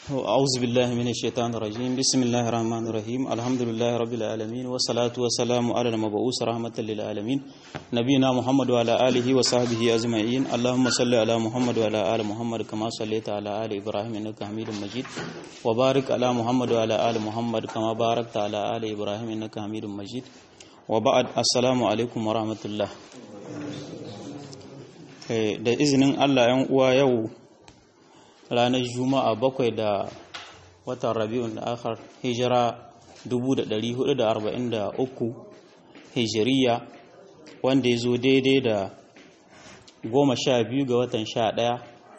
أعوذ بالله من الشيطان الرجيم بسم الله الرحمن الرحيم الحمد لله رب العالمين والصلاة والسلام على المبعوث رحمة للعالمين نبينا محمد وعلى آله وصحبه أجمعين اللهم صل على محمد وعلى آل محمد كما صليت على آل إبراهيم إنك حميد مجيد وبارك على محمد وعلى آل محمد كما باركت على آل إبراهيم إنك حميد مجيد وبعد السلام عليكم ورحمة الله da izinin Allah ‘yan uwa yau ranar juma'a bakwai da watan rabi'un da akhar hijira 1443 hijiriya wanda ya zo daidai da goma sha biyu ga watan sha ɗaya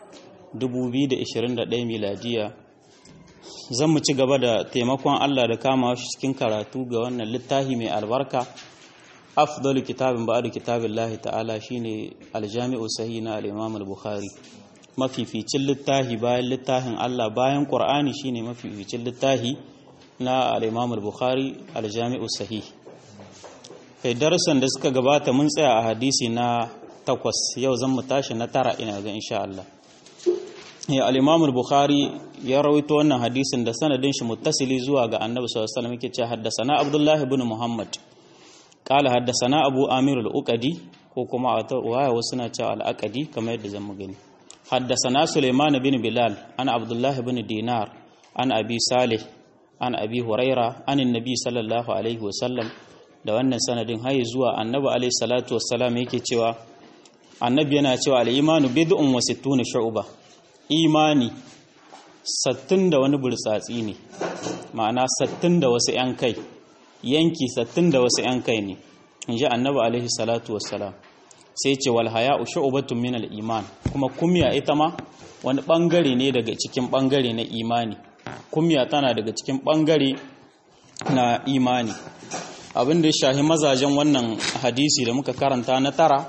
2021 miladiya zan mu ci gaba da taimakon Allah da kama shi cikin karatu ga wannan littafi mai albarka afdalu kitabin ba'adu kitabin lahi ta'ala shine aljami'u sahi na al-imam al-bukhari mafificin littafi bayan littafin Allah bayan Qur'ani shine mafificin littafi na al-Imam al-Bukhari al-Jami'u Sahih kai darasan da suka gabata mun tsaya a hadisi na takwas yau zan mu tashi na tara ina ga insha Allah ya al-Imam al-Bukhari ya rawaito wannan hadisin da sanadin shi muttasili zuwa ga Annabi sallallahu alaihi wasallam yake cewa haddathana Abdullah ibn Muhammad qala haddathana Abu Amir al-Uqadi ko kuma a waya wasu na cewa al-Aqadi kamar yadda zan mu gani حدثنا سليمان بن بلال عن عبد الله بن دينار عن أبي صالح عن أبي هريرة عن النبي صلى الله عليه وسلم da wannan sanadin hayi zuwa annabi alaihi salatu wassalam yake cewa annabi yana cewa al-imanu bid'un wa sittuna shu'ba imani sattin da wani burtsatsi ne ma'ana sattin da wasu yan kai yanki sattin da wasu yan kai ne inji annabi alaihi salatu wassalam sai ce wal haya'u shu'batun min al-iman kuma kumya ita ma wani bangare ne daga cikin bangare na imani kumya tana daga cikin bangare na imani abin da ya shahi mazajen wannan hadisi da muka karanta na tara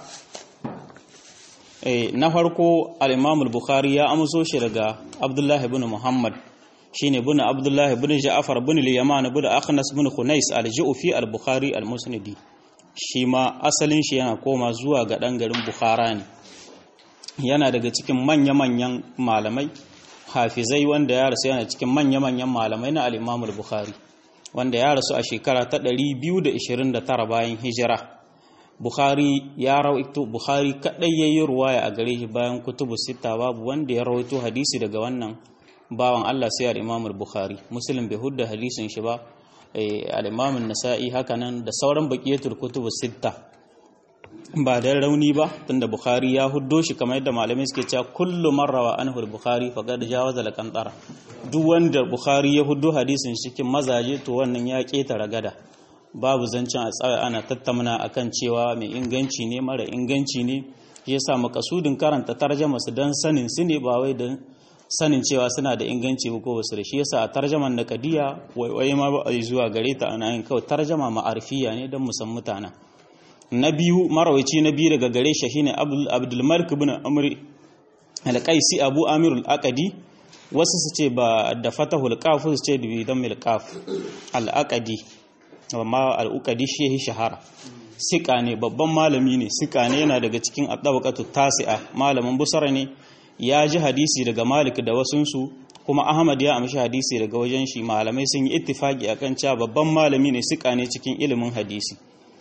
eh na farko al-Imam al-Bukhari ya amso shi daga Abdullah ibn Muhammad shine ibn Abdullah ibn Ja'far ibn al-Yaman ibn Akhnas ibn Khunais al-Ju'fi al-Bukhari al-Musnadi shi ma asalin shi yana koma zuwa ga ɗan garin bukhara ne yana daga cikin manya-manyan malamai hafizai wanda ya rasu yana cikin manya-manyan malamai na al'imamul bukhari wanda ya rasu a shekara ta 229 bayan hijira bukhari ya rawaito bukhari kaɗai ya yi ruwaya a gare shi bayan kutubu sita babu wanda ya rawaito hadisi daga wannan bawan allah sai al'imamul bukhari musulun bai hudda hadisin shi ba al'imamin nasa'i hakanan da sauran baƙiyatul kutubu sitta ba da rauni ba tunda bukhari ya huddo shi kamar yadda malamai suke cewa kullu marrawa anhu bukhari faqad jawaza al-qantara duk wanda bukhari ya huddo hadisin cikin mazaje to wannan ya ketara gada babu zancen a tsaya ana tattauna akan cewa mai inganci ne mara inganci ne yasa makasudin karanta tarjama su dan sanin su ne ba wai dan sanin cewa suna da inganci ko basu da shi yasa a tarjaman na kadiya waiwaye ma ba a zuwa gare ta ana yin kawai tarjama ma'arfiya ne don musan mutana na biyu marawaici na biyu daga gare shi shine abdul malik ibn amr al-qaisi abu amir al-aqadi wasu su ce ba da fatahul qaf su ce bi dammil qaf al-aqadi amma al-uqadi shi shahara sika ne babban malami ne sika ne yana daga cikin at-tabaqatu tasi'a malamin busara ne ya ji hadisi daga Malik da wasunsu kuma Ahmad ya amshi hadisi daga wajen shi malamai sun yi ittifaki akan cewa babban malami ne suka ne cikin ilimin hadisi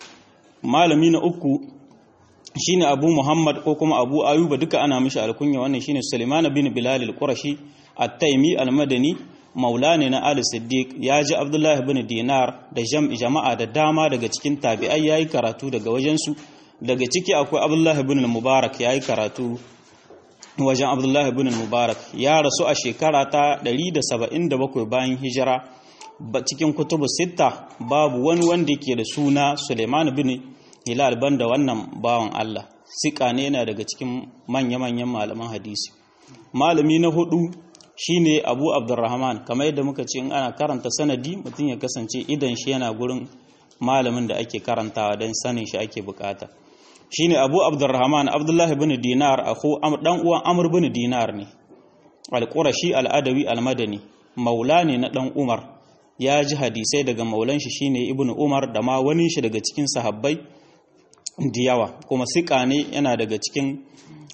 malami na uku shine Abu Muhammad ko kuma Abu Ayuba duka ana mishi alkunya wannan shine Sulaiman bin Bilal al-Qurashi at-Taymi al-Madani maulana na Ali Siddiq ya ji Abdullah bin Dinar da jama'a da dama daga cikin tabi'ai yayi karatu daga wajensu daga ciki akwai Abdullah bin Mubarak yayi karatu wajen abdullahi bin mubarak ya rasu a shekara ta 177 bayan hijira cikin kutubu sita babu wani wanda ke da suna suleiman bin hilal banda wannan bawan allah sika ne yana daga cikin manya-manyan malaman hadisi malami na hudu shine abu abdurrahman kamar yadda muka ce in ana karanta sanadi mutum ya kasance idan shi yana gurin malamin da ake karantawa don sanin shi ake bukata shine Abu Abdurrahman Abdullah ibn Dinar akhu dan uwan Amr ibn Dinar ne al-Qurashi al-Adawi al-Madani maula ne na dan Umar ya ji hadisai daga maulan shi shine Ibn Umar da ma wani shi daga cikin sahabbai da yawa kuma sika ne yana daga cikin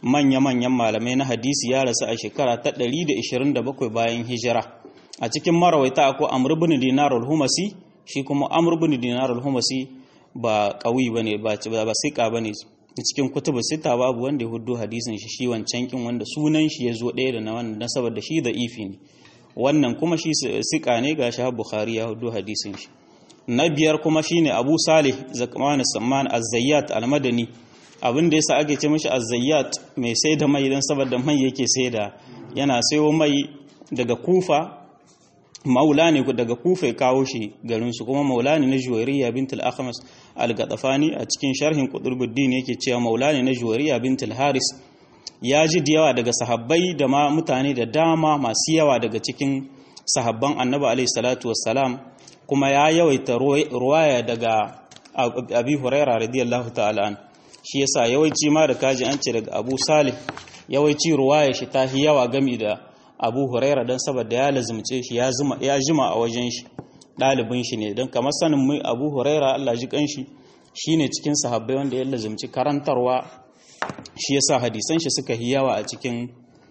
manya-manyan malamai na hadisi ya rasu a shekara ta 127 bayan hijira a cikin marawaita akwai amr ibn dinar al-humasi shi kuma amr ibn dinar al-humasi ba qawi bane ba ba sika bane cikin kutubu sita babu wanda ya hudu hadisin shi shi wancan kin wanda sunan shi ya zo ɗaya da na wannan na saboda shi da ifi ne wannan kuma shi sika ne ga shahab bukhari ya hudu hadisin shi na biyar kuma shine abu salih zakman samman az-zayyat al-madani abin da yasa ake ce mishi az-zayyat mai sai da mai dan saboda mai yake sai da yana sayo mai daga kufa maula ne daga kufa ya kawo shi garinsu kuma maula ne na juwairiya bintul akhmas al-gadafani a cikin sharhin qutbuddin yake cewa maula ne na juwairiya bintul haris ya ji da yawa daga sahabbai da ma mutane da dama masu yawa daga cikin sahabban annabi alaihi salatu wassalam kuma ya yawaita ruwaya daga abi huraira radiyallahu ta'ala an shi yasa yawanci ma da kaji an ce daga abu salih yawanci ruwaya shi ta yawa gami da abu huraira don saboda ya lazumce shi ya jima a wajen shi ɗalibin shi ne don kamar sanin mai abu huraira allah ji kanshi shi ne cikin sahabbai wanda ya lazumci karantarwa shi ya sa hadisan shi suka yi yawa a cikin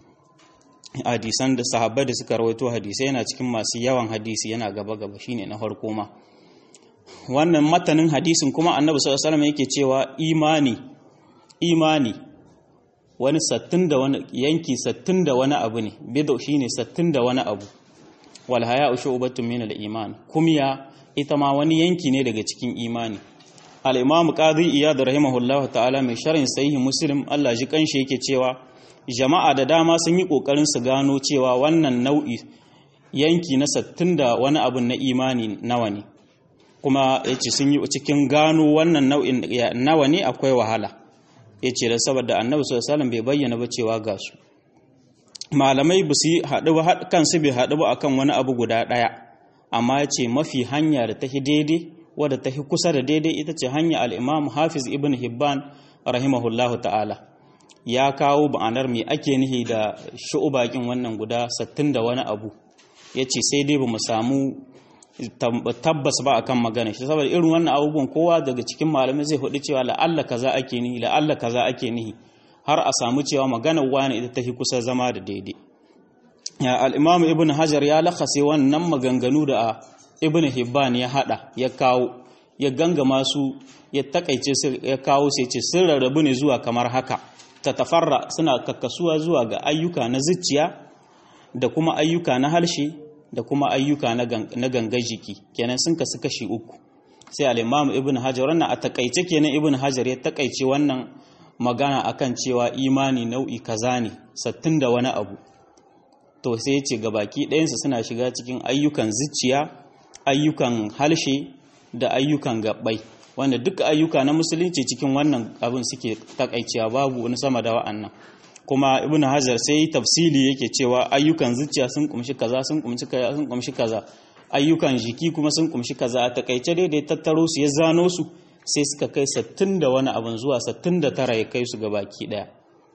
hadisan da sahabbai da suka rawaito hadisai yana cikin masu yawan hadisi yana gaba-gaba shi ne na farko ma wannan matanin hadisin kuma annabi sallallahu alaihi yake cewa imani imani wani sattin da wani yanki sattin da wani abu ne bid'u shine sattin da wani abu wal haya'u shu'batun min al-iman kumya ita ma wani yanki ne daga cikin imani al-imam qadi iyad rahimahullahu ta'ala mai sharhin sahih muslim Allah ji kanshi yake cewa jama'a da dama sun yi kokarin su gano cewa wannan nau'i yanki na sattin da wani abu na imani nawa ne kuma yace sun yi cikin gano wannan nau'in nawa ne akwai wahala ya ce da saboda annabi sallallahu bai bayyana ba cewa ga su malamai ba su haɗu ba kansu bai haɗu ba akan wani abu guda ɗaya amma ya ce mafi hanya da ta daidai wadda ta kusa da daidai ita ce hanya al'imam hafiz ibn hibban rahimahullahu ta'ala ya kawo ba'anar mai ake nihi da shu'ubakin wannan guda sattin da wani abu ya ce sai dai ba mu samu tabbas ba akan magana shi saboda irin wannan abubuwan kowa daga cikin malamai zai hudu cewa la'alla kaza ake nihi la'alla kaza ake nihi har a samu cewa maganar wani ita tafi kusa zama da daidai al-imam ibn hajar ya lakase wannan maganganu da ibn hibban ya hada ya kawo ya gangama su ya takaice su ya kawo sai ce sun rarrabu ne zuwa kamar haka ta tafarra suna kakkasuwa zuwa ga ayyuka na zuciya da kuma ayyuka na harshe da kuma ayyuka na ganga jiki kenan sun kasu kashi uku sai al-imam ibn hajar wannan a takaice kenan ibn hajar ya takaice wannan magana akan cewa imani nau'i kaza ne sattin da wani abu to sai ya ce gabaki ɗayansu suna shiga cikin ayyukan zuciya ayyukan halshe da ayyukan gabbai wanda duka ayyuka na musulunci cikin wannan abin suke takaicewa babu wani sama da wa'annan kuma ibn hajar sai tafsili yake cewa ayyukan zuciya sun kumshi kaza sun kumshi kaza sun kumshi kaza ayyukan jiki kuma sun kumshi kaza a takaice dai da tattaro su ya zano su sai suka kai 60 da wani abin zuwa 69 ya kai su ga baki daya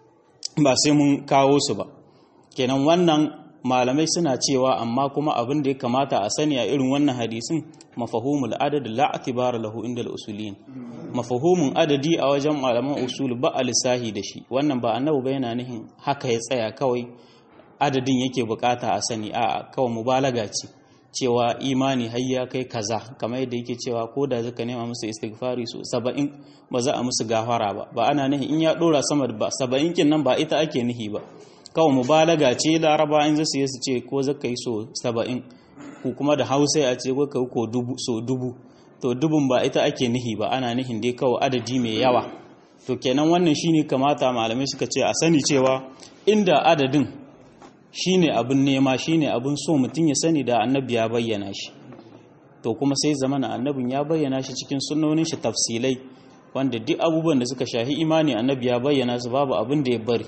ba sai mun kawo su ba kenan wannan malamai suna cewa amma kuma abin da ya kamata a sani a irin wannan hadisin mafahumul adad la atibara lahu inda al-usulin mafahumin adadi a wajen malaman usul ba a lissahi da shi wannan ba annabi ba yana nihin haka ya tsaya kawai adadin yake bukata a sani a kawai mubalaga ce cewa imani har ya kai kaza kamar yadda yake cewa ko da zaka nema musu istighfari so 70 ba za a musu gafara ba ba ana nihin in ya dora sama ba 70 kin nan ba ita ake nihi ba kawai mubalaga ce laraba in zasu yi su ce ko zaka yi so 70 ko kuma da hausa a ce ko ka ko dubu so dubu to dubun ba ita ake nihi ba ana nihin dai kawai adadi mai yawa to kenan wannan shine kamata malamai suka ce a sani cewa inda adadin shine abin nema shine abin so mutum ya sani da annabi ya bayyana shi to kuma sai zamana annabin ya bayyana shi cikin sunnonin shi tafsilai wanda duk abubuwan da suka shahi imani annabi ya bayyana su babu abin da ya bari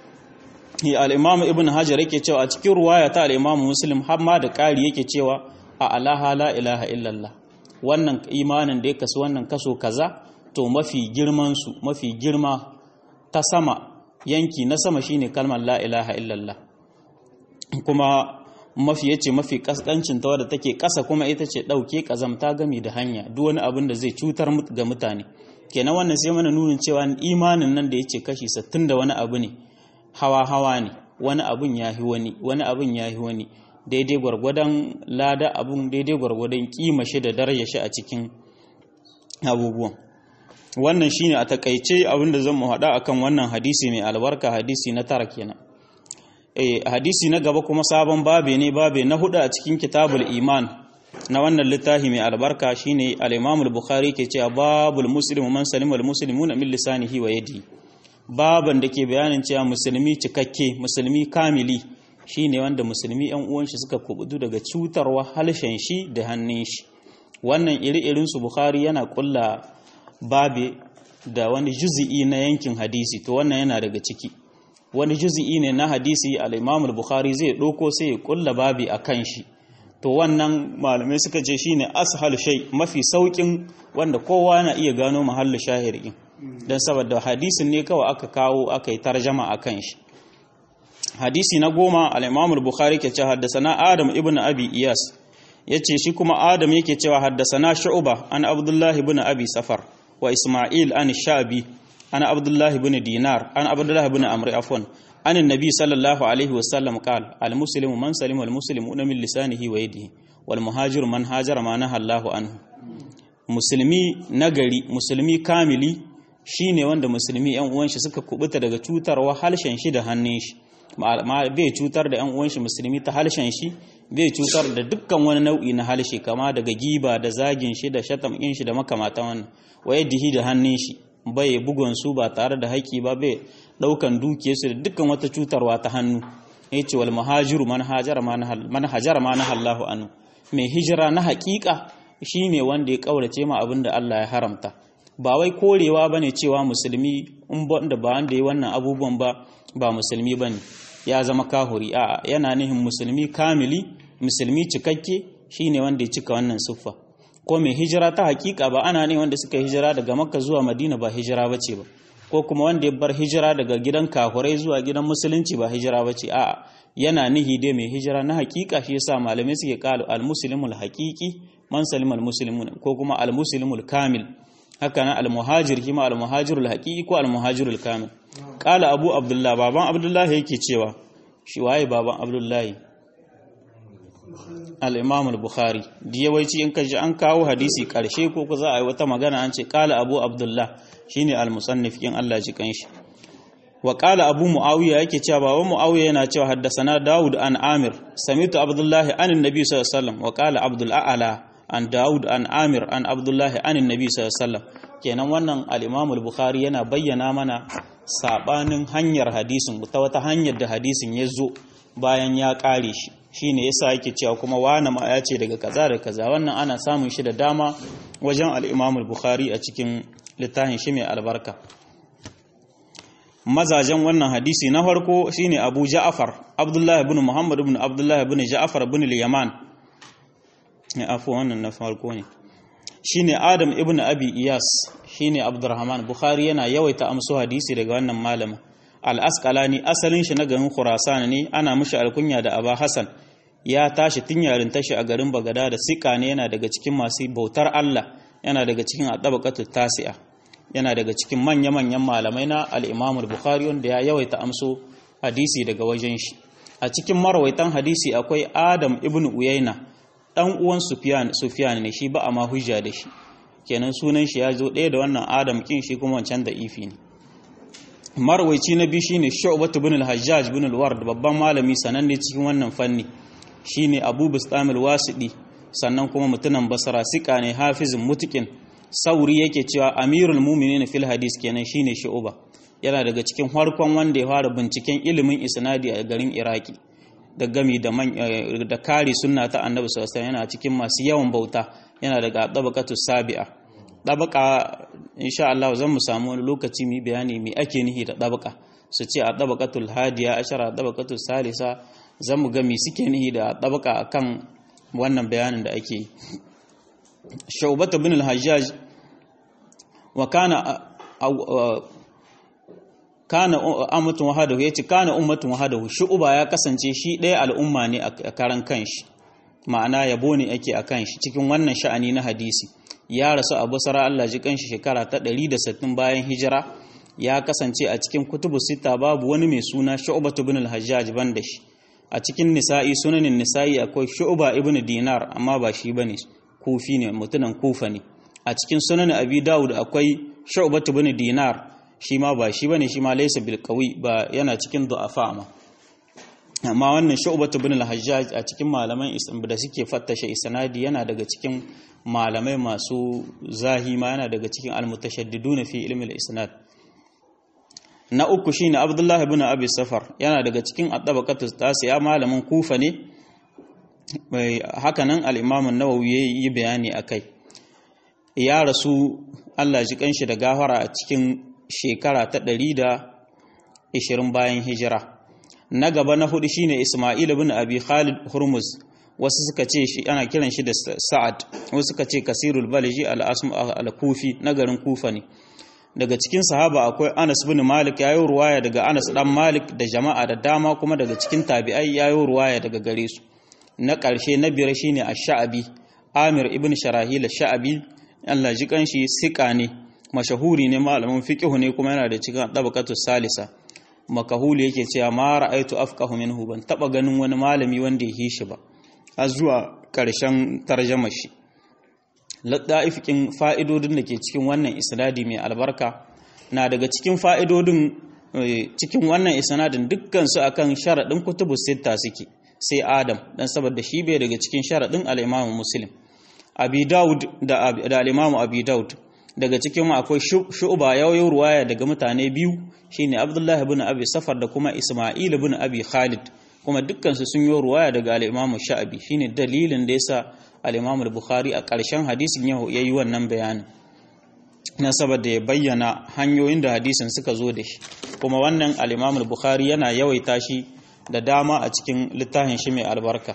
al-imam ibn hajar yake cewa a cikin ruwaya ta al-imam muslim har ma da ƙari yake cewa a alaha la ilaha illallah wannan imanin da ya kasu wannan kaso kaza to mafi girman su mafi girma ta sama yanki na sama shine kalmar la ilaha illallah kuma mafi yace mafi kaskancin ta wadda take kasa kuma ita ce dauke kazamta gami da hanya duk wani abin da zai cutar ga mutane kenan wannan sai mana nunin cewa imanin nan da yace kashi 60 da wani abu ne hawa hawa ne wani abun yahi wani wani abun yahi wani daidai gwargwadon lada abun daidai gwargwadon kima shi da daraja shi a cikin abubuwan wannan shine a takaice abinda zan mu hada akan wannan hadisi mai albarka hadisi na tara kenan eh hadisi na gaba kuma sabon babe ne babe na hudu a cikin kitabul iman na wannan littafi mai albarka shine al-Imam al-Bukhari ke cewa babul muslimu man salima al-muslimuna min lisanihi wa yadihi baban da ke bayanin cewa musulmi cikakke musulmi kamili shine wanda musulmi yan uwan shi suka kubutu daga cutarwa halshen shi da hannun shi wannan iri-irin su Bukhari yana kulla babe da wani juzi'i na yankin hadisi to wannan yana daga ciki wani juzi'i ne na hadisi al-Imam al-Bukhari zai doko sai ya kulla babi akan shi to wannan malamai suka ce shine ashal shay mafi saukin wanda kowa na iya gano mahallu shahirin dan saboda hadisin ne kawai aka kawo aka yi tarjama akan shi hadisi na goma al-Imam al-Bukhari ke cewa haddathana Adam ibn Abi Iyas yace shi kuma Adam yake cewa haddathana Shu'ba an Abdullah ibn Abi Safar wa Isma'il an Shabi an Abdullah ibn Dinar an Abdullah ibn Amr afwan عن النبي صلى الله عليه وسلم قال المسلم من سلم المسلمون من لسانه ويده والمهاجر من هاجر ما نهى الله عنه musulmi nagari musulmi kamili shine wanda musulmi yan uwan shi suka kubuta daga cutarwa halshen shi da hannun shi ma bai cutar da yan uwan shi musulmi ta halshen shi bai cutar da dukkan wani nau'i na halshe kama daga giba da zagin shi da shatamin shi da makamatan wannan wayadihi da hannun shi bai bugun su ba tare da haƙi ba bai daukan dukiyarsu da dukkan wata cutarwa ta hannu yace wal muhajiru man hajara man hajara ma nahallahu anhu mai hijira na haƙiƙa shine wanda ya kaurace ma abin da Allah ya haramta ba wai korewa bane cewa musulmi in da ba wanda ya wannan abubuwan ba ba musulmi bane ya zama kahuri a yana nihin musulmi kamili musulmi cikakke shine wanda ya cika wannan siffa ko mai hijira ta haƙiƙa ba ana ne wanda suka hijira daga makka zuwa madina ba hijira bace ba ko kuma wanda ya bar hijira daga gidan kafurai zuwa gidan musulunci ba hijira ba ce a'a yana nihi dai mai hijira na hakika shi yasa malamai suke kalu al-muslimul haqiqi man salima al-muslimun ko kuma al-muslimul kamil haka nan al-muhajir kima al-muhajirul haqiqi ko al-muhajirul kamil qala abu abdullah baban abdullahi yake cewa shi waye baban abdullahi al-imam al-bukhari diyawaici in kaji an kawo hadisi karshe ko ko za a yi wata magana an ce qala abu abdullah shine al-musannif in Allah ji kanshi wa qala abu muawiya yake cewa baban muawiya yana cewa haddasana daud an amir samitu abdullah an annabi sallallahu alaihi wasallam wa qala abdul a'la an daud an amir an abdullah an annabi sallallahu alaihi wasallam kenan wannan al-imam al-bukhari yana bayyana mana sabanin hanyar hadisin ta wata hanyar da hadisin ya zo bayan ya kare shi shine yasa yake cewa kuma wani ma ya ce daga kaza da kaza wannan ana samun shi da dama wajen al-imam al-bukhari a cikin littafin shi mai albarka mazajen wannan hadisi na farko shine Abu Ja'far Abdullah ibn Muhammad ibn Abdullah ibn Ja'far ibn al-Yaman ne afu wannan na farko ne shine Adam ibn Abi Iyas shine Abdurrahman Bukhari yana yawaita amso hadisi daga wannan malamin al-Asqalani asalin shi na garin Khurasan ne ana mishi alkunya da Aba Hassan ya tashi tun yarin tashi a garin Bagada da sika ne yana daga cikin masu bautar Allah yana daga cikin adabaqatu tasi'a yana daga cikin manya-manyan malamai na al-Imam bukhari wanda ya yawaita amso hadisi daga wajen shi a cikin marawaitan hadisi akwai Adam ibn Uyayna dan uwan Sufyan Sufyan ne shi ba a ma hujja da shi kenan sunan shi ya zo ɗaya da wannan Adam kin shi kuma wancan da ifi ne marwaici na biyu shine Shu'bah ibn al-Hajjaj ibn al-Ward babban malami sananne cikin wannan fanni shine Abu Bustam al-Wasidi sannan kuma mutunan Basra sika ne hafizin mutukin sauri yake cewa Amirul Mu'minin fil hadis kenan shine Shu'bah yana daga cikin farkon wanda ya fara binciken ilimin isnadi a garin Iraki da gami da da kare sunna ta Annabi sallallahu alaihi yana cikin masu yawan bauta yana daga tabaqatu sabi'a tabaka insha Allah zan mu samu wani lokaci mu bayani me ake nihi da tabaka su ce a tabaqatul hadiya ashara tabaqatul salisa zan mu ga me suke nihi da tabaka akan wannan bayanin da ake yi shaubata bin al-hajjaj wa kana kana ummatun wahadahu yace kana ummatun wahadahu shu'ba ya kasance shi ɗaya al'umma ne a karan kanshi ma'ana yabo ne ake akan shi cikin wannan sha'ani na hadisi ya rasu a basara Allah ji kanshi shekara ta 160 bayan hijira ya kasance a cikin kutubu sita babu wani mai suna Shu'bah ibn al-Hajjaj banda shi a cikin nisa'i sunanin nisa'i akwai Shu'ba ibn Dinar amma ba shi bane kufi ne mutunan kufa ne a cikin sunanin Abi Dawud akwai Shu'bah ibn Dinar shi ma ba shi bane shi ma laysa bil qawi ba yana cikin du'afa ma amma wannan Shu'bah ibn al-Hajjaj a cikin malaman da suke fattashe isnadi yana daga cikin malamai masu zahima yana daga cikin al-mutashaddiduna fi ilmi al-isnad na uku shine Abdullah ibn Abi Safar yana daga cikin at-tabaqatu tasiya malamin Kufa ne haka nan al-Imam an-Nawawi yayi bayani akai ya rasu Allah ji kanshi da gafara a cikin shekara ta 120 bayan hijira na gaba na hudu shine Isma'il ibn Abi Khalid Hurmuz wasu suka ce shi ana kiran shi da Sa'ad wasu suka ce Kasirul Balji al-Asm al-Kufi na garin Kufa ne daga cikin sahaba akwai Anas bin Malik yayi ruwaya daga Anas dan Malik da jama'a da dama kuma daga cikin tabi'ai yayi ruwaya daga gare su na ƙarshe na biyar shine Ash-Sha'bi Amir ibn Sharahil Ash-Sha'bi Allah ji kanshi sika ne mashahuri ne malamin fiqh ne kuma yana da cikin tabaqatu salisa makahuli yake cewa ma ra'aitu afqahu minhu ban taba ganin wani malami wanda ya hishi ba har zuwa ƙarshen tarjamar shi laddaifikin fa'idodin da ke cikin wannan isnadi mai albarka na daga cikin fa'idodin cikin wannan isnadin dukkan su akan sharadin kutubu sitta suke sai adam dan saboda shi bai daga cikin sharadin al-Imam Muslim Abi Dawud da da al-Imam Abi Dawud daga cikin mu akwai shu'ba yawayin ruwaya daga mutane biyu shine Abdullah ibn Abi Safar da kuma Isma'il ibn Abi Khalid kuma dukkan su sun yi ruwaya daga al-Imam Sha'bi shine dalilin da yasa al-Imam al-Bukhari a ƙarshen hadisin ya yi wannan bayanin na saboda ya bayyana hanyoyin da hadisin suka zo da shi kuma wannan al-Imam al-Bukhari yana yawaita shi da dama a cikin littafin shi mai albarka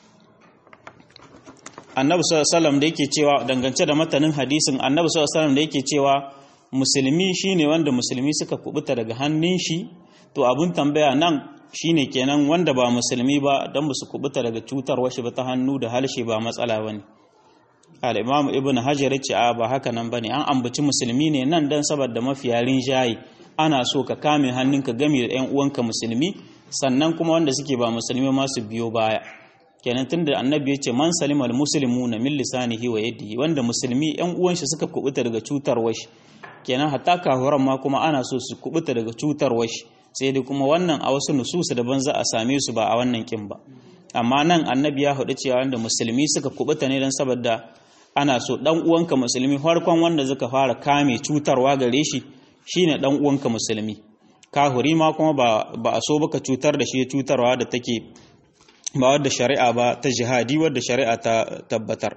annabi sallallahu da yake cewa dangance da matanin hadisin annabi sallallahu da yake cewa musulmi shine wanda musulmi suka kubuta daga hannun shi to abun tambaya nan shine kenan wanda ba musulmi ba dan su kubuta daga cutar washi ba ta hannu da halshe ba matsala bane al-imam ibn hajar ya ce a ba haka nan bane an ambaci musulmi ne nan dan saboda mafiyarin jayi ana so ka kame hannunka game da ƴan uwanka musulmi sannan kuma wanda suke ba musulmi ma su biyo baya kenan tunda annabi ya ce man salimal muslimuna min lisanihi wa yadihi wanda musulmi ƴan uwan shi suka kubuta daga cutar washi kenan hatta kahuran ma kuma ana so su kubuta daga cutar washi sai dai kuma wannan a wasu nususu daban za a same su ba a wannan kin ba amma nan annabi ya hudu cewa wanda musulmi suka kubuta ne don saboda ana so dan uwanka musulmi farkon wanda suka fara kame cutarwa gare shi shine dan uwanka musulmi kahuri ma kuma ba ba a so baka cutar da shi cutarwa da take ba wadda shari'a ba ta jihadi wadda shari'a ta tabbatar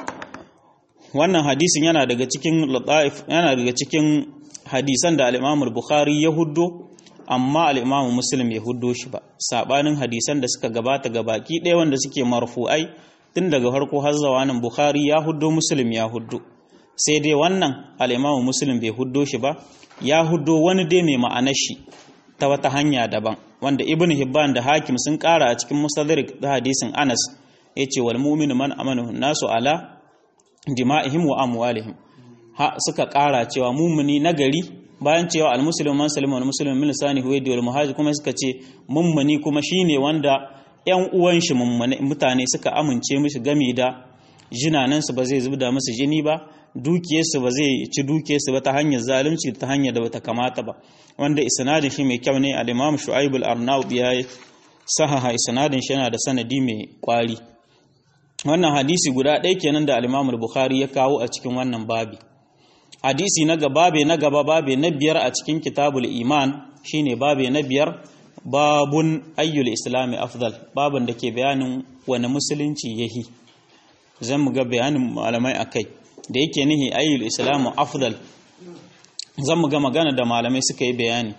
wannan hadisin yana daga cikin lataif yana daga cikin hadisan da al-Imam al-Bukhari ya huddo amma al-Imam Muslim ya huddo shi ba sabanin hadisan da suka gabata ga baki ɗaya wanda suke marfu'ai tun daga farko har zuwa nan Bukhari ya huddo Muslim ya huddo sai dai wannan al-Imam Muslim bai huddo shi ba ya huddo wani dai mai ma'anar shi ta wata hanya daban wanda Ibn Hibban da Hakim sun ƙara a cikin Mustadrak da hadisin Anas yace wal mu'minu man amanu nasu ala dima'ihim wa amwalihim ha suka ƙara cewa mumuni nagari bayan cewa almuslimu man salima wal muslimu min lisanihi wa yadihi wal muhajir kuma suka ce mummuni kuma shine wanda ƴan uwan shi mummune mutane suka amince mishi game da jinanan su ba zai zubda musu jini ba dukiyar su ba zai ci dukiyar su ba ta hanyar zalunci ta hanyar da bata kamata ba wanda isnadin shi mai kyau ne al-imam shu'aib al-arnaud ya sahaha isnadin shi yana da sanadi mai kwari wannan hadisi guda ɗaya kenan da al-imam al-bukhari ya kawo a cikin wannan babi hadisi na gaba babe na gaba babe na biyar a cikin kitabul iman shine babe na biyar babun ayyul islami afdal babun da ke bayanin wani musulunci yahi zan mu ga bayanin malamai akai da yake nihi ayyul islamu afdal zan mu ga magana da malamai suka yi bayani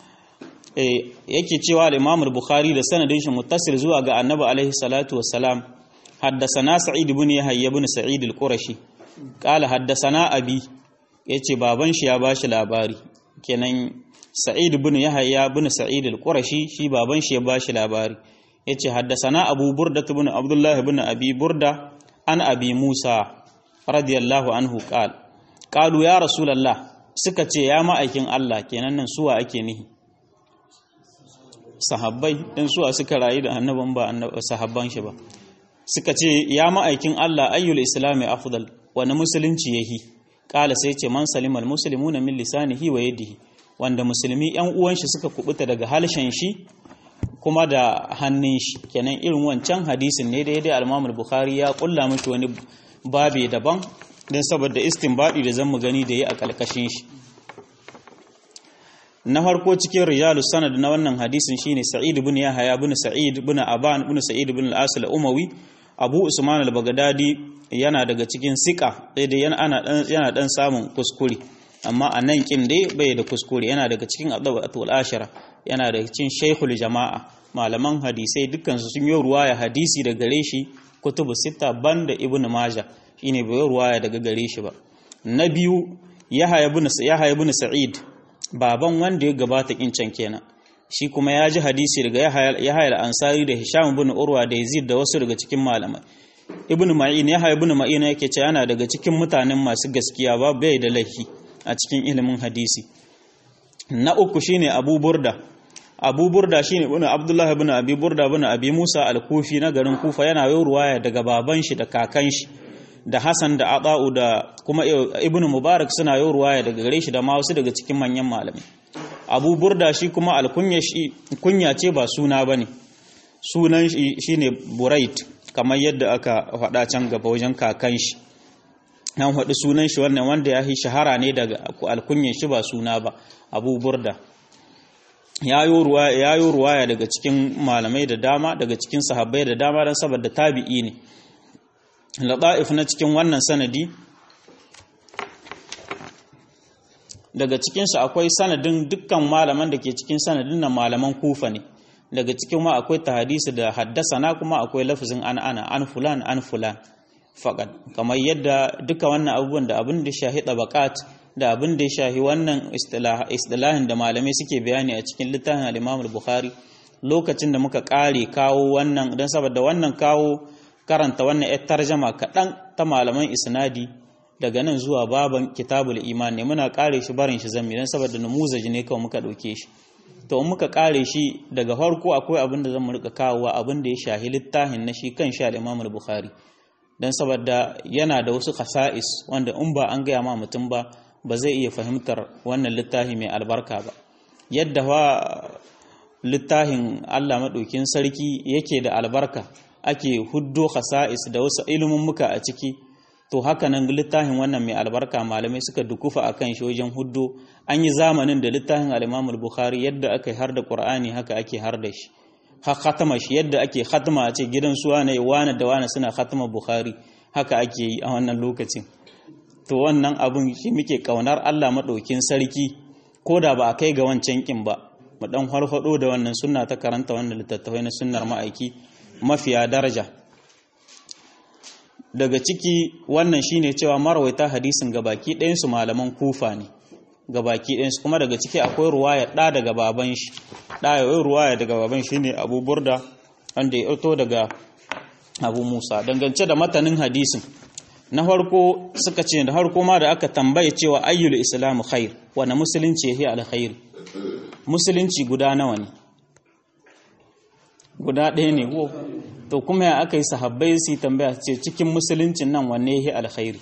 e, yake cewa al-imam bukhari da sanadin shi muttasil zuwa ga annabi alaihi salatu wassalam حدثنا سعيد بن يحيى بن سعيد القرشي قال حدثنا أبي yace baban shi ya bashi labari kenan Sa'id ibn Yahya ibn Sa'id al-Qurashi shi baban shi ya bashi labari yace haddasana Abu Burda ibn Abdullah ibn Abi Burda an Abi Musa radiyallahu anhu qal qalu ya rasulullah suka ce ya ma'aikin Allah kenan nan suwa ake nihi sahabbai dan suwa suka rayu da annaban ba sahabban shi ba suka ce ya ma'aikin Allah ayyul islami afdal wani musulunci yahi kala sai ce man salimal muslimuna min lisanihi wa yadihi wanda musulmi yan uwan shi suka kubuta daga halshen shi kuma da hannun shi kenan irin wancan hadisin ne da yadda al-Imam bukhari ya kulla mishi wani babe daban dan saboda istinbadi da zamu gani da yi a kalkashin shi na farko cikin rijalus sanad na wannan hadisin shine Sa'id ibn Yahya ibn Sa'id ibn Aban ibn Sa'id ibn al-Asil umawi Abu Usman al-Baghdadi yana daga cikin sika sai dai yana ana yana dan samun kuskure amma a nan kin dai bai da kuskure yana daga cikin adabatul ashara yana daga cikin shaykhul jama'a malaman hadisai dukkan su sun yi ruwaya hadisi daga gare shi kutubu sita banda ibn majah shine bai ruwaya daga gare shi ba na biyu yahya ibn yahya ibn sa'id baban wanda ya gabata kincan kenan shi kuma ya ji hadisi daga yahya al-ansari da hisham ibn urwa da yazid da wasu daga cikin malamai ibn ma'in yahya ibn ma'in yake cewa yana daga cikin mutanen masu gaskiya ba bai da laifi a cikin ilimin hadisi na uku shine abu burda abu burda shine ibn abdullahi ibn abi burda ibn abi musa al-kufi na garin kufa yana yi ruwaya daga baban shi da kakan shi da hasan da ata'u da kuma ibn mubarak suna yi ruwaya daga gare shi da ma wasu daga cikin manyan malamai abu burda shi kuma alkunya shi kunya ce ba suna bane sunan shi shine burait kamar yadda aka faɗa can gaba wajen kakan shi nan faɗi sunan shi wannan wanda ya yi shahara ne daga alkunyan shi ba suna ba abu burda ya yi ruwaya daga cikin malamai da dama daga cikin sahabbai da dama don saboda tabi'i ne laɗa'if na cikin wannan sanadi daga cikinsu akwai sanadin dukkan malaman da ke cikin sanadin nan malaman kufa ne daga cikin ma akwai ta hadisi da haddasa na kuma akwai lafazin an ana an fulan an fulan faƙad kamar yadda duka wannan abubuwan da abin da shahi tabaqat da abin da ya shahi wannan istilahin da malamai suke bayani a cikin littafin al-Imam al-Bukhari lokacin da muka kare kawo wannan dan saboda wannan kawo karanta wannan yar tarjama kaɗan ta malaman isnadi daga nan zuwa baban kitabul iman ne muna kare shi barin shi zammi dan saboda numuzaji ne kawai muka ɗauke shi to in muka kare shi daga farko akwai abin da zamu rika kawowa abin da ya shahi littafin na shi kan shi al-Imam al-Bukhari dan saboda yana da wasu khasa'is wanda in ba an gaya ma mutum ba ba zai iya fahimtar wannan littafi mai albarka ba yadda wa littafin Allah maɗaukin sarki yake da albarka ake huddo khasa'is da wasu ilimin muka a ciki to haka nan littafin wannan mai albarka malamai suka dukufa a kan shi wajen huddo an yi zamanin da littafin al bukhari yadda aka har da qur'ani haka ake har da shi ha khatama shi yadda ake khatama a ce gidan su wane wane da wane suna khatama bukhari haka ake yi a wannan lokacin to wannan abun shi muke kaunar Allah maɗaukin sarki ko da ba a kai ga wancan kin ba mu dan farfado da wannan sunna ta karanta wannan littattafai na sunnar ma'aiki mafiya daraja daga ciki wannan shine cewa marwaita hadisin gabaki ɗayan su malaman kufa ne gabaki ɗayan su kuma daga ciki akwai ruwaya ɗa daga baban shi ɗa yayi ruwaya daga baban shi ne Abu Burda wanda ya ito daga Abu Musa dangance da matanin hadisin na farko suka ce da farko ma da aka tambaye cewa ayyul islamu khair wani musulunci yake alkhairi musulunci guda nawa ne guda ɗaya ne ko to kuma ya aka yi sahabbai su tambaya ce cikin musuluncin nan wanne yake alkhairi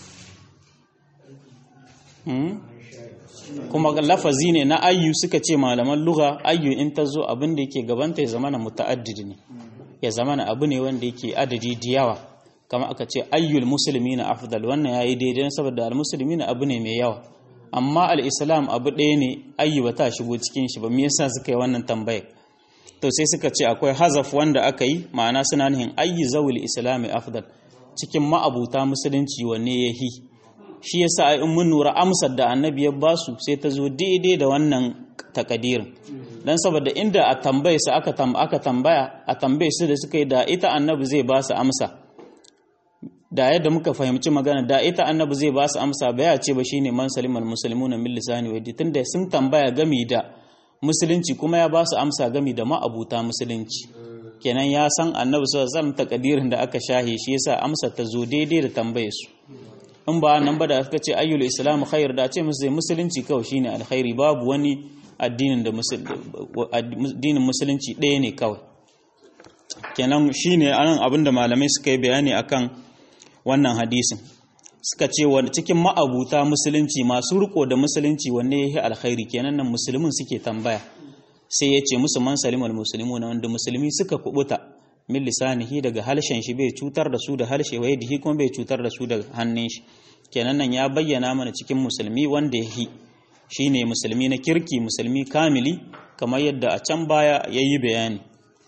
kuma lafazi ne na ayyu suka ce malaman lugha ayyu in ta zo abin da yake gabanta ya zama na muta'addid ne ya zama na abu ne wanda yake adadi da yawa kama aka ce ayyul musulmi na afdal wannan ya yi daidai saboda al-musulmi na abu ne mai yawa amma al-islam abu ɗaya ne ayyu ba ta shigo cikin shi ba me yasa suka yi wannan tambayar to sai suka ce akwai hazaf wanda aka yi ma'ana suna nihin ayyu zawul islami afdal cikin ma'abuta musulunci wanne ya hi shi yasa in mun nura amsar da annabi ya basu sai ta zo daidai da wannan takadirin dan saboda inda a tambaye su aka tambaya a tambaye su da suka yi da ita annabi zai ba su amsa da yadda muka fahimci magana da ita annabi zai ba su amsa ba ya ce ba shine man salimal muslimuna min lisani wa yadi tunda sun tambaya gami da musulunci kuma ya ba su amsa gami da ma'abuta musulunci kenan ya san annabi sallallahu alaihi wasallam takadirin da aka shahe shi yasa amsa ta zo daidai da tambaye su in ba nan ba da aka ce ayyul islamu khair da ce musu musulunci kawai shine alkhairi babu wani addinin da addinin musulunci ɗaya ne kawai kenan shine anan abinda malamai suka yi bayani akan wannan hadisin suka ce wani cikin ma'abuta musulunci masu riko da musulunci wanne ya yi alkhairi kenan nan musulmin suke tambaya sai ya ce musu man salimul muslimu na wanda musulmi suka kubuta min lisanihi daga halshen shi bai cutar da su da halshe wa yadihi kuma bai cutar da su da hannun shi kenan nan ya bayyana mana cikin musulmi wanda ya yi shine musulmi na kirki musulmi kamili kamar yadda a can baya ya yi bayani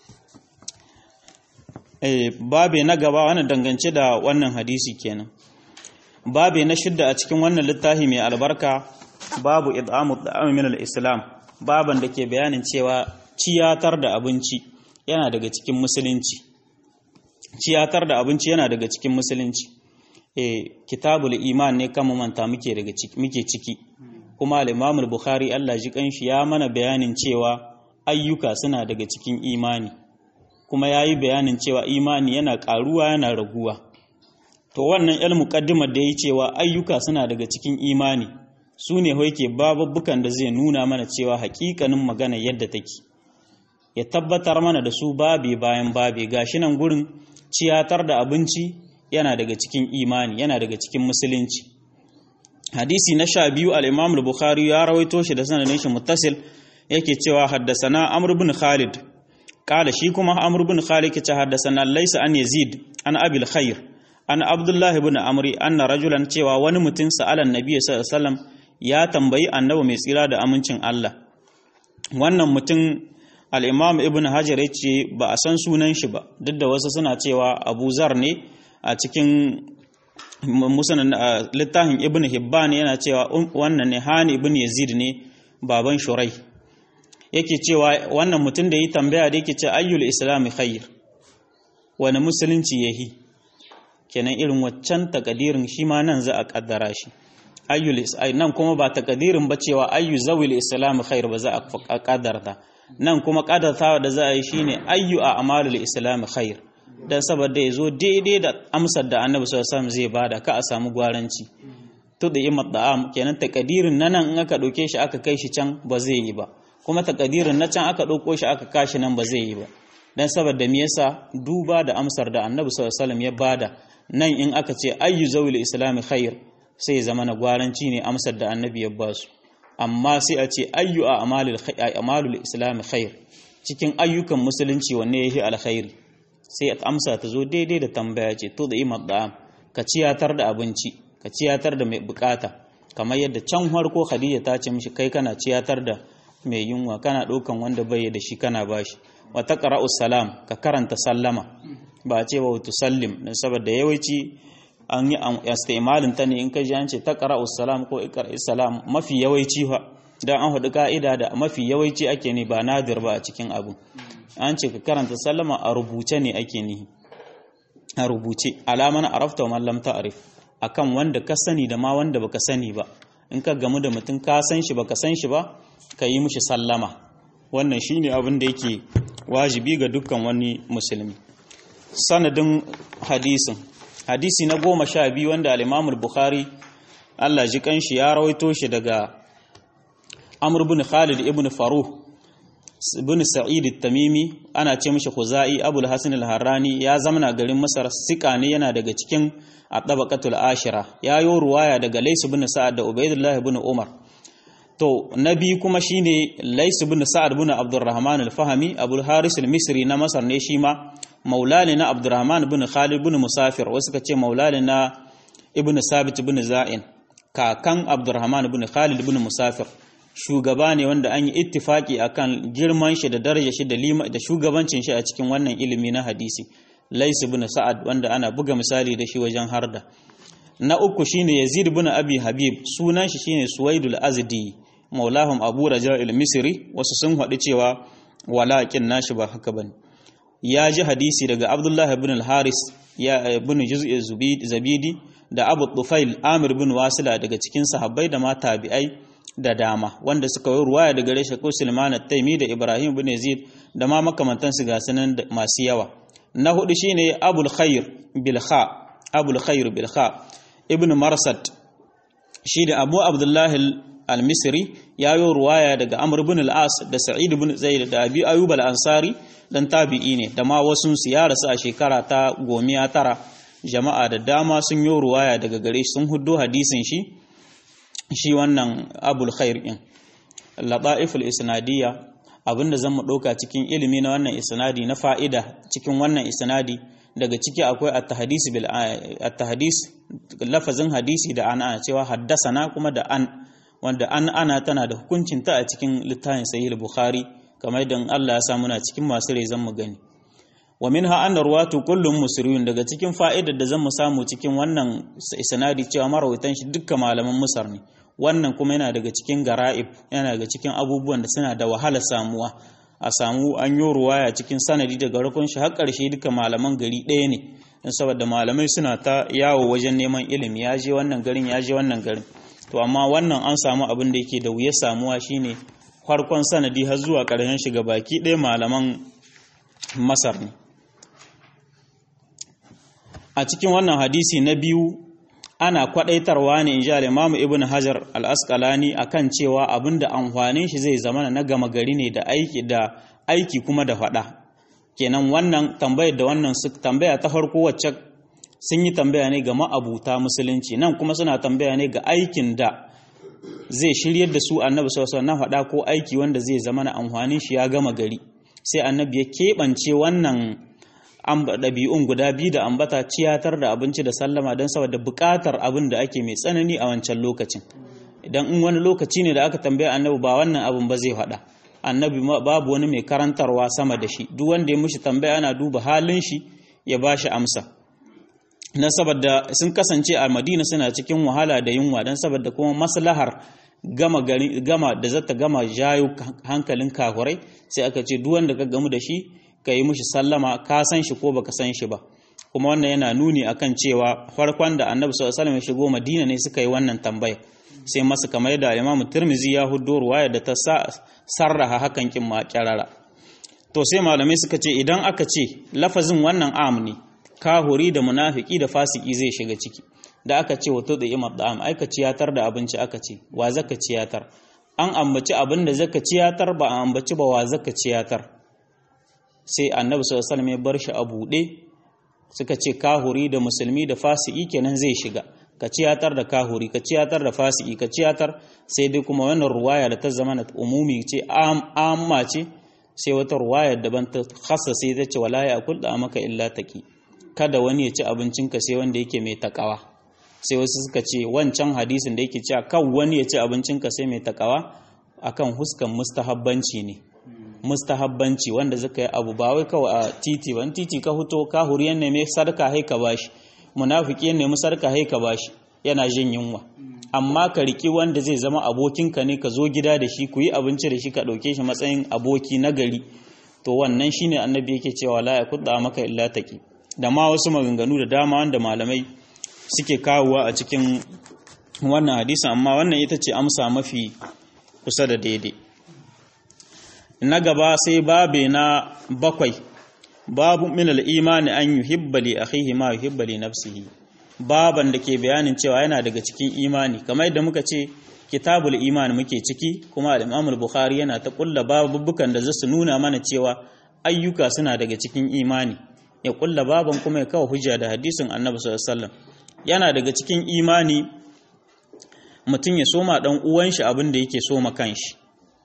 babe na gaba wannan dangance da wannan hadisi kenan babe na shidda a cikin wannan littafi mai albarka babu id'amu da'am min al-islam baban da ke bayanin cewa ciyatar da abinci yana daga cikin musulunci ciyatar da abinci yana daga cikin musulunci eh kitabul iman ne kama manta muke daga ciki muke ciki kuma al-imam al-bukhari Allah ji kanshi ya mana bayanin cewa ayyuka suna daga cikin imani kuma yayi bayanin cewa imani yana karuwa yana raguwa to wannan el muqaddimar da yayi cewa ayyuka suna daga cikin imani su ne yake bababbukan da zai nuna mana cewa hakikanin magana yadda take ya tabbatar mana da su babe bayan babe gashi nan gurin ciyatar da abinci yana daga cikin imani yana daga cikin musulunci hadisi na sha biyu al-imam al-bukhari ya rawaito shi da sanadin shi muttasil yake cewa haddasana amr ibn khalid kala shi kuma amr ibn khalid ke haddasana laysa an yazid an abil khair an abdullahi ibn amri anna rajulan cewa wani mutum sa'alan nabiy sallallahu alaihi wasallam ya tambayi annabi mai tsira da amincin Allah wannan mutum al-imam ibn hajar ya ce ba a san sunan shi ba duk da wasu suna cewa abu zar ne a cikin musanan littafin ibn hibban yana cewa wannan ne hani ibn yazid ne baban shurai yake cewa wannan mutum da yi tambaya da yake ce ayyul islami khair wani musulunci yahi kenan irin waccan takadirin shi ma nan za a kaddara shi ayyul nan kuma ba takadirin ba cewa ayyu zawil islam khair ba za a kaddarta nan kuma kaddartawa da za a yi shine ayyu a amalul islam khair dan saboda ya zo daidai da amsar da annabi sallallahu alaihi zai bada ka a samu gwaranci to da imat da'am kenan takadirin nan in aka dauke shi aka kai shi can ba zai yi ba kuma takadirin na can aka dauko shi aka kashi nan ba zai yi ba dan saboda me yasa duba da amsar da annabi sallallahu alaihi ya bada nan in aka ce ayyu zawil islam khair sai zama na gwaranci ne amsar da annabi ya ba su amma sai a ce ayyu a amalul islam khair cikin ayyukan musulunci wanne yahi alkhairi sai amsa ta zo daidai da tambaya ce to da imar da ka ciyatar da abinci ka ciyatar da mai bukata kamar yadda can harko khadija ta ce mishi kai kana ciyatar da mai yunwa kana ɗaukan wanda bai da shi kana bashi wa taqra'u salam ka karanta sallama ba a ce ba tusallim dan saboda yawanci an yi istimalin ta ne in ka ji an ce taqra'u salam ko iqra'u salam mafi yawanci fa dan an hudu ka'ida da mafi yawanci ake ne ba nadir ba a cikin abu an ce ka karanta sallama a rubuce ne ake nihi a rubuce alaman arafta wa lam ta'rif akan wanda ka sani da ma wanda baka sani ba in ka gamu da mutum ka san shi baka san shi ba ka yi mishi sallama wannan shine abin da yake wajibi ga dukkan wani musulmi sanadin hadisin hadisi na goma sha biyu wanda al-Imam bukhari Allah ji kanshi ya rawaito shi daga Amr ibn Khalid ibn Faruh ibn Sa'id at-Tamimi ana ce mishi Khuzai Abu al-Hasan al-Harrani ya zamana garin Masar sika ne yana daga cikin at-tabaqatul ashira ya yi ruwaya daga Lays ibn Sa'ad da Ubaydullah ibn Umar to nabi kuma shine Lays ibn Sa'ad ibn Abdurrahman al-Fahmi Abu al-Haris al-Misri na Masar ne shi ma maulali na Abdurrahman ibn Khalid ibn Musafir wasu ka ce maulali na ibn Sabit ibn Za'in kakan Abdurrahman ibn Khalid ibn Musafir shugaba ne wanda an yi ittifaki akan girman shi da daraja shi da lima da shugabancin shi a cikin wannan ilimi na hadisi Lais ibn Sa'ad wanda ana buga misali da shi wajen harda na uku shine Yazid ibn Abi Habib sunan shi shine Suwaidul Azdi maulahum Abu Raja al-Misri wasu sun haɗu cewa walakin nashi ba haka bane ya ji hadisi daga Abdullah ibn al-Haris ya ibn Juz'i Zabidi da Abu Tufail Amir ibn Wasila daga cikin sahabbai da ma tabi'ai da dama wanda suka yi ruwaya daga reshe ko Sulman at-Taimi da Ibrahim ibn Yazid da ma makamantansu ga sunan masu yawa na hudu shine abul khair bil kha abul khair bil kha ibn marsad shi da abu abdullahi al-misri ya yi ruwaya daga amr ibn al-as da sa'id ibn zaid da abi ayyub al-ansari dan tabi'i ne da ma wasu su ya rasu a shekara ta gomiya tara jama'a da dama sun yi ruwaya daga gare shi sun huddo hadisin shi shi wannan abul khair din lata'iful isnadiyya abinda zan mu ɗauka cikin ilimi na wannan isnadi na fa'ida cikin wannan isnadi daga ciki akwai at-tahdis bil at-tahdis lafazin hadisi da ana cewa haddasana kuma da an wanda an ana tana da hukuncin ta a cikin littafin sahih bukhari kamar yadda Allah ya sa muna cikin masu rezan mu gani wa minha anna ruwatu kullum musriyun daga cikin fa'idar da zan mu samu cikin wannan isnadi cewa marawaitan shi dukkan malaman musar ne wannan kuma yana daga cikin gara'ib yana daga cikin abubuwan da suna da wahala samuwa a samu an yi ruwaya cikin sanadi daga rukun shi har ƙarshe duka malaman gari ɗaya ne don saboda malamai suna ta yawo wajen neman ilimi ya je wannan garin ya je wannan garin to amma wannan an samu abin da yake da wuya samuwa shine farkon sanadi har zuwa ƙarshen shiga baki ɗaya malaman masar ne a cikin wannan hadisi na biyu ana kwadaitarwa ne in ji al'imamu ibn hajar al'askalani a kan cewa abin da amfanin shi zai zama na gama gari ne da aiki da aiki kuma da faɗa kenan wannan tambayar da wannan su tambaya ta farko wacce sun yi tambaya ne ga ma'abuta musulunci nan kuma suna tambaya ne ga aikin da zai shiryar da su annabi sallallahu na faɗa ko aiki wanda zai zama na amfanin shi ya gama gari sai annabi ya keɓance wannan ɗabi'un guda biyu da ambata ciyatar da abinci da sallama don saboda buƙatar abin da ake mai tsanani a wancan lokacin idan in wani lokaci ne da aka tambaya annabi ba wannan abin ba zai faɗa annabi babu wani mai karantarwa sama da shi duk wanda ya mushi tambaya ana duba halin shi ya ba shi amsa na saboda sun kasance a madina suna cikin wahala da yunwa don saboda kuma maslahar gama gari gama da zata gama jayo hankalin kafurai sai aka ce duk wanda ka gamu da shi ka yi mushi sallama ka san shi ko baka san shi ba kuma wannan yana nuni akan cewa farkon da annabi sallallahu alaihi wasallam ya shigo madina ne suka yi wannan tambaya sai masu kamar yadda imam tirmizi ya huddo ruwaya da ta sarraha hakan kin ma kyarara to sai malamai suka ce idan aka ce lafazin wannan am ne kahuri da munafiki da fasiki zai shiga ciki da aka ce wato da imam da'am aika ciyatar da abinci aka ce wa zaka ciyatar an ambaci abin da zaka ciyatar ba an ambaci ba wa zaka ciyatar sai annabi sallallahu alaihi wasallam ya bar shi a buɗe suka ce kahuri da musulmi da fasiki kenan zai shiga ka ciyatar da kahuri ka ciyatar da fasiki ka ciyatar sai dai kuma wannan ruwaya da ta zama na umumi ce amma ce sai wata ruwaya daban ta khassa sai ta ce wala ya kul da maka illa taki kada wani ya ci abincinka sai wanda yake mai takawa sai wasu suka ce wancan hadisin da yake cewa kan wani ya ci abincinka sai mai takawa akan huskan mustahabbanci ne mustahabbanci wanda zaka yi abu ba wai kawai a titi ban titi ka huto ka huriyan ne mai sarka hai ka bashi munafiki ne mu sarka hai ka bashi yana jin yunwa amma ka riki wanda zai zama abokinka ne ka zo gida da shi ku yi abinci da shi ka ɗauke shi matsayin aboki na gari to wannan shine annabi yake cewa la ya kudda maka illa taki da ma wasu maganganu da dama wanda malamai suke kawowa a cikin wannan hadisin amma wannan ita ce amsa mafi kusa da daidai na gaba sai babe na bakwai babu minal imani an yuhibba li akhihi ma yuhibba li nafsihi baban da ke bayanin cewa yana daga cikin imani kamar yadda muka ce kitabul iman muke ciki kuma al-Imam al-Bukhari yana ta kulla babubukan da zasu nuna mana cewa ayyuka suna daga cikin imani ya kulla baban kuma ya kawo hujja da hadisin Annabi sallallahu alaihi wasallam yana daga cikin imani mutum ya soma dan uwan shi abin da yake soma kanshi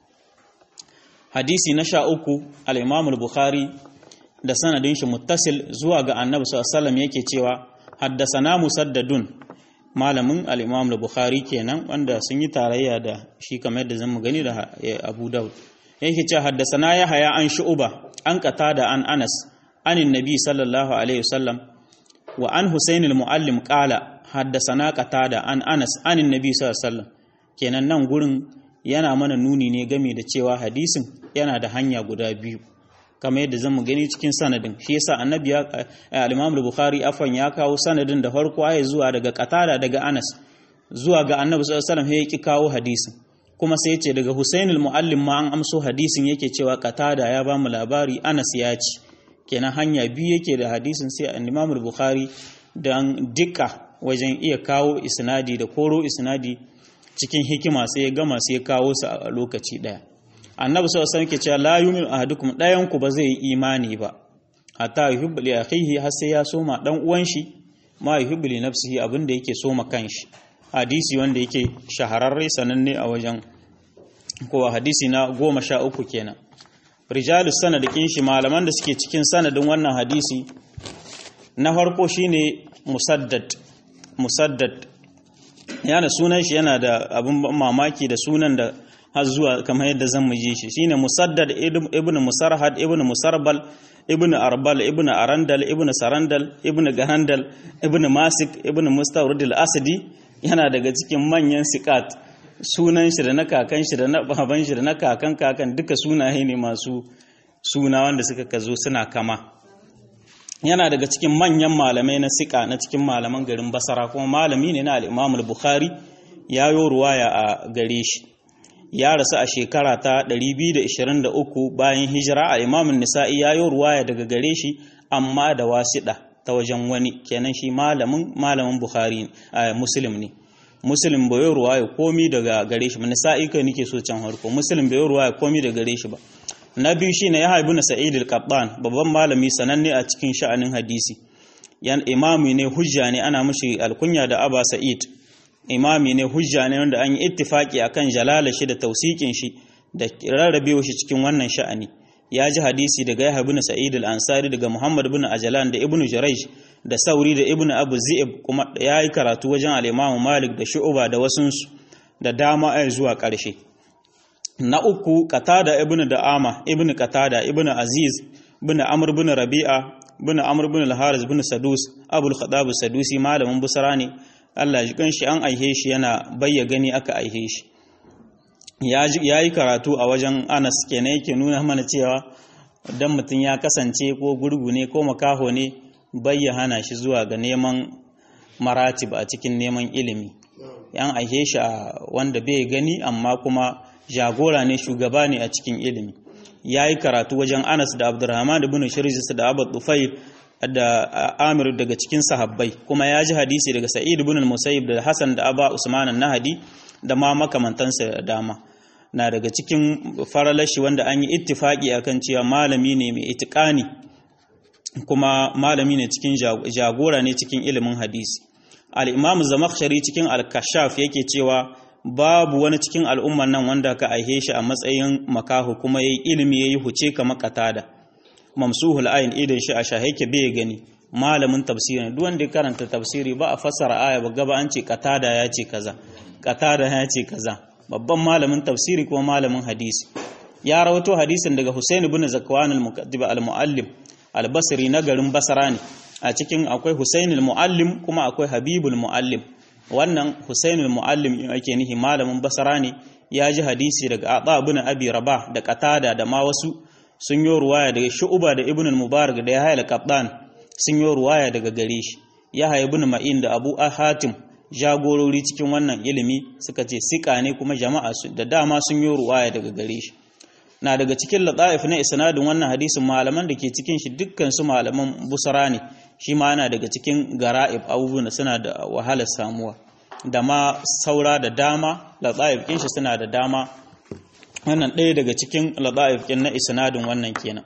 hadisi na sha uku al-Imam al-Bukhari da sanadin shi muttasil zuwa ga Annabi sallallahu alaihi wasallam yake cewa haddasana musaddadun malamin al-Imam al-Bukhari kenan wanda sun yi tarayya da shi kamar yadda zan gani da Abu Dawud yake cewa haddasana ya haya an shu'uba an qatada an Anas anin nabi sallallahu alaihi wasallam wa an Husain al-Muallim qala haddasana qatada an Anas anin nabi sallallahu alaihi wasallam kenan nan gurin yana mana nuni ne game da cewa hadisin yana da hanya guda biyu kamar yadda zamu gani cikin sanadin shi yasa annabi ya al-Imam al-Bukhari afan ya kawo sanadin da farko ayi zuwa daga Qatada daga Anas zuwa ga Annabi sallallahu alaihi wasallam ya ki kawo hadisin kuma sai ce daga Husain al-Muallim ma an amso hadisin yake cewa Qatada ya ba mu labari Anas ya ci kenan hanya biyu yake da hadisin sai Imam Bukhari dan dika wajen iya kawo isnadi da koro isnadi cikin hikima sai ya gama sai ya kawo su a lokaci daya annabi sallallahu alaihi wasallam cewa la yu'minu ahadukum dayan ku ba zai yi imani ba hatta yuhibbu li akhihi har sai ya soma dan uwan shi ma yuhibbu li nafsihi abinda yake soma kanshi hadisi wanda yake shahararre sananne a wajen ko hadisi na goma sha uku kenan rijalus sanadikin shi malaman da suke cikin sanadin wannan hadisi na farko shine musaddad musaddad yana sunan shi yana da abin mamaki da sunan da har zuwa kamar yadda zan mu ji shi shine musaddad ibn musarhad ibn musarbal ibn arbal ibn arandal ibn sarandal ibn garandal ibn masik ibn mustawrid al-asadi yana daga cikin manyan sikat sunan shi da na kakan shi da na baban shi da na kakan kakan duka sunaye ne masu suna wanda suka kazo suna kama yana daga cikin manyan malamai na sika na cikin malaman garin basara kuma malami ne na al-imam al-bukhari ya yo ruwaya a gare shi ya rasu a shekara ta 223 bayan hijira a imamun nisa'i ya yi ruwaya daga gare shi amma da wasiɗa ta wajen wani kenan shi malamin malamin bukhari a muslim ne muslim bai yi ruwaya komi daga gare shi nisa'i kai nike so can harko muslim bai yi ruwaya komi daga gare shi ba na biyu shi ne ya haibu na sa'id al-qattan babban malami sananne a cikin sha'anin hadisi yan imami ne hujja ne ana mushi alkunya da aba sa'id imami ne hujja ne wanda an yi ittifaki akan jalala shi da tausikin shi da rarrabewa shi cikin wannan sha'ani ya ji hadisi daga Yahya ibn Sa'id al-Ansari daga Muhammad ibn Ajlan da Ibn Jurayj da Sauri da Ibn Abu Zi'ib kuma ya yi karatu wajen al-Imam Malik da Shu'ba da wasunsu da dama ai zuwa ƙarshe na uku Qatada ibn Da'ama ibn Qatada ibn Aziz ibn Amr ibn Rabi'a ibn Amr ibn al-Haris ibn Sadus Abul Khattab Sadusi malamin Busra ne Allah ji kanshi an aihe shi yana bayya gani aka aihe shi ya yi karatu a wajen Anas kenan yake nuna mana cewa dan mutum ya kasance ko gurgu ne ko makaho ne bayya hana shi zuwa ga neman maratib a cikin neman ilimi yan aihe shi a wanda bai gani amma kuma jagora ne shugaba ne a cikin ilimi ya yi karatu wajen Anas da Abdurrahman ibn Shirjis da Abu Tufayl da Amir daga cikin sahabbai kuma ya ji hadisi daga Sa'id ibn al-Musayyib da Hassan da Aba Usman an-Nahdi da ma makamantansa da dama na daga cikin faralashi wanda an yi ittifaki akan cewa malami ne mai itikani kuma malami ne cikin jagora ne cikin ilimin hadisi al-Imam Zamakhshari cikin al-Kashaf yake cewa babu wani cikin al'umman nan wanda ka aihe shi a matsayin makahu kuma yayi ilimi yayi huce kamar katada mamsuhul ayin idan shi a shahake bai gani malamin tafsiri duk wanda ya karanta tafsiri ba a fassara aya ba gaba an ce katada ya ce kaza katada ya ce kaza babban malamin tafsiri kuma malamin hadisi ya rawato hadisin daga Husain ibn Zakwan al-Muqaddib al-Muallim al-Basri na garin Basra ne a cikin akwai Husain al-Muallim kuma akwai Habibul Muallim wannan Husain al-Muallim ake nihi malamin Basra ne ya ji hadisi daga Ata ibn Abi Rabah da Qatada da ma wasu sun yi ruwaya daga Shu'ba da Ibn al-Mubarak da Yahya al-Qattan sun yi ruwaya daga gare shi Yahya ibn Ma'in da Abu Hatim jagorori cikin wannan ilimi suka ce sika ne kuma jama'a da dama sun yi ruwaya daga gare shi na daga cikin lataif na isnadin wannan hadisin malaman da ke cikin shi dukkan su malaman busara ne shi ma yana daga cikin gara'ib abubuwan da suna da wahalar samuwa da ma saura da dama lataif kin shi suna da dama wannan ɗaya daga cikin lataif kin na isnadin wannan kenan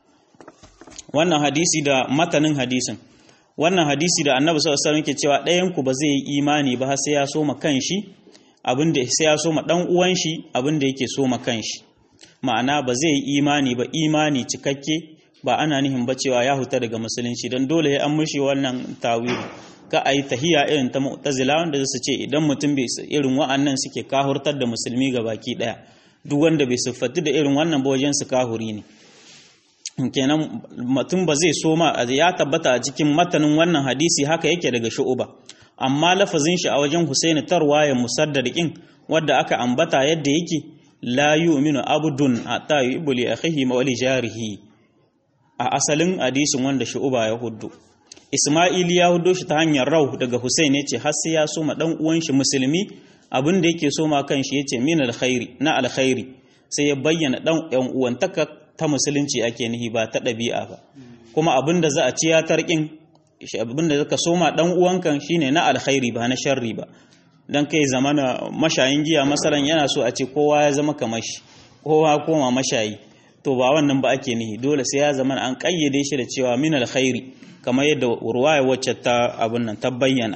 wannan hadisi da matanin hadisin wannan hadisi da annabi sallallahu alaihi wasallam ke cewa ɗayan ku ba zai yi imani ba sai ya soma kanshi abinda sai ya soma dan uwan shi abinda yake soma kanshi ma'ana ba zai yi imani ba imani cikakke ba ana nihin ba cewa ya huta daga musulunci dan dole ya an mushi wannan tawili ka ayi tahiya irin ta mu'tazila wanda su ce idan mutum bai irin wa'annan suke kahurtar da musulmi ga baki daya duk wanda bai siffatu da irin wannan ba wajen su kahuri ne kenan mutum ba zai soma ya tabbata a cikin matanin wannan hadisi haka yake daga shu'uba amma lafazin shi a wajen Husaini tarwaya musaddadiqin wadda aka ambata yadda yake la yu'minu abdun hatta yu'ibbu li akhihi wa li jarihi a asalin hadisin wanda shu'uba ya huddu Isma'il ya huddo shi ta hanyar rau daga Husaini yace har sai ya soma dan uwan shi musulmi abin da yake so ma kanshi yace min alkhairi na alkhairi sai ya bayyana dan yan uwantaka ta musulunci ake nihi ba ta ɗabi'a ba kuma abin da za a ci ya tarkin abin da zaka soma dan uwankan shine na alkhairi ba na sharri ba dan kai zamana mashayin giya masalan yana so a ce kowa ya zama kamar shi kowa koma mashayi to ba wannan ba ake nihi dole sai ya zama an kayyade shi da cewa min alkhairi kamar yadda ruwaya wacce ta abun nan ta bayyana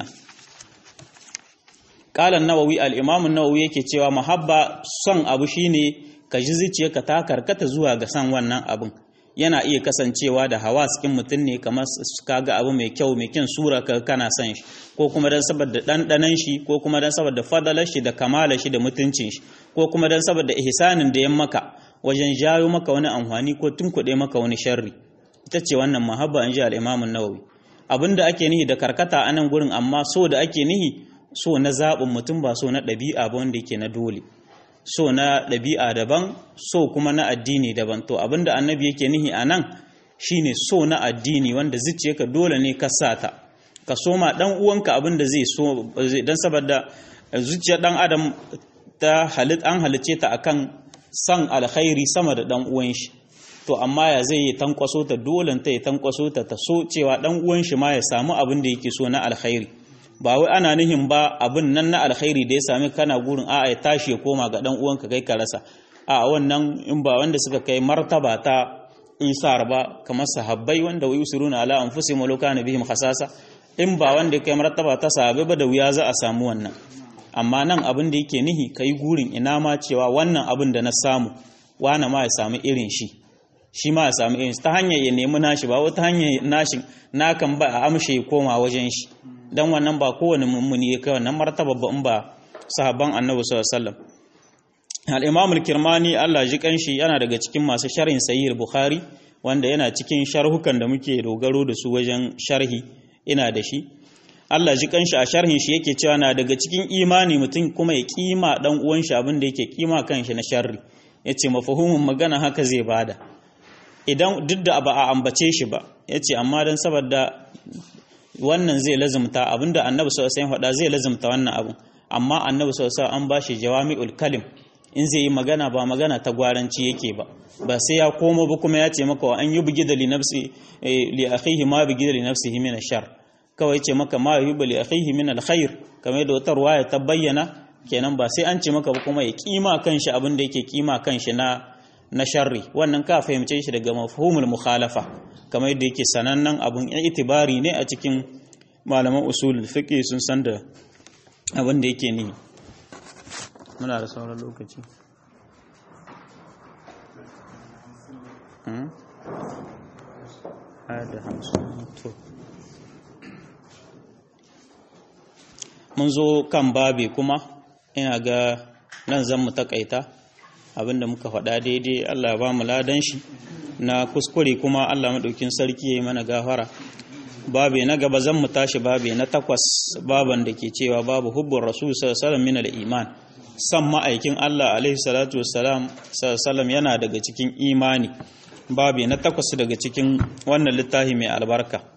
qala an-nawawi al-imam an-nawawi yake cewa mahabba son abu shine ka ji zuciyarka ta karkata zuwa ga san wannan abun yana iya kasancewa da hawa cikin mutum ne kamar kaga abu mai kyau mai kyan sura ka kana son shi ko kuma dan saboda ɗanɗanan shi ko kuma dan saboda fadalar shi da kamalar shi da mutuncin shi ko kuma dan saboda ihsanin da ya maka wajen jayo maka wani amfani ko tunkuɗe maka wani sharri ita ce wannan mahabba in ji al-Imam nawawi abinda ake nihi da karkata a nan gurin amma so da ake nihi so na zaɓin mutum ba so na ɗabi'a ba wanda yake na dole so na ɗabi'a daban so kuma na addini daban to abinda annabi yake nihi a nan shine so na addini wanda zuciyarka dole ne ka sa ta ka soma dan uwanka abinda zai so dan saboda zuciyar dan adam ta halit an halice ta akan san alkhairi sama da dan uwan shi to amma ya zai yi tankwaso ta dole ta yi tankwaso ta ta so cewa dan uwan shi ma ya samu abin da yake so na alkhairi ba wai ana nihin ba abin nan na alkhairi da ya sami kana gurin a'a ya tashi ya koma ga dan uwanka kai ka rasa a wannan in ba wanda suka kai martaba ta isar ba kamar sahabbai wanda wai usuruna ala anfusihim wa kana bihim khasasa in ba wanda kai martaba ta sahabbai ba da wuya za a samu wannan amma nan abin da yake nihi kai gurin ina ma cewa wannan abin da na samu wana ma ya samu irin shi shi ma ya samu irin ta hanyar ya nemi nashi ba wata hanyar nashin nakan ba a amshe ya koma wajen shi dan wannan ba kowane mummuni ya kai wannan martaba ba in ba sahabban annabi sallallahu alaihi wasallam al-imam al-kirmani Allah ji kanshi yana daga cikin masu sharhin sahih bukhari wanda yana cikin sharhukan da muke dogaro da su wajen sharhi ina da shi Allah ji kanshi a sharhin shi yake cewa na daga cikin imani mutum kuma ya kima dan uwan shi abin da yake kima kanshi na sharri yace mafahumin magana haka zai bada idan duk da ba a ambace shi ba yace amma dan saboda wannan zai lazumta abinda annabi sallallahu alaihi wasallam faɗa zai lazumta wannan abin amma annabi sallallahu alaihi wasallam an bashi jawami'ul kalim in zai yi magana ba magana ta gwaranci yake ba ba sai ya komo ba kuma ya ce maka wa an yi bugi da li nafsi li akhihi ma bugi da li nafsihi min ashar kawai ce maka ma yuhibbu li akhihi min alkhair kamar da wata ruwaya ta bayyana kenan ba sai an ce maka ba kuma ya kima kanshi abin da yake kima kanshi na na sharri wannan ka fahimce shi daga mafhumul mukhalafa kamar yadda yake sanannen abun itibari ne a cikin malaman usulul fiqh sun san da abin da yake ni muna da sauran lokaci mun zo kan babi kuma ina ga nan zan mu takaita abinda muka faɗa daidai Allah ya ba mu ladan shi na kuskure kuma Allah maɗaukin sarki ya yi mana gafara babi na gaba zan mu tashi babi na takwas baban da ke cewa babu hubbun rasul sallallahu min al-iman san ma'aikin Allah alaihi salatu wassalam sallallahu yana daga cikin imani babi na takwas daga cikin wannan littafi mai albarka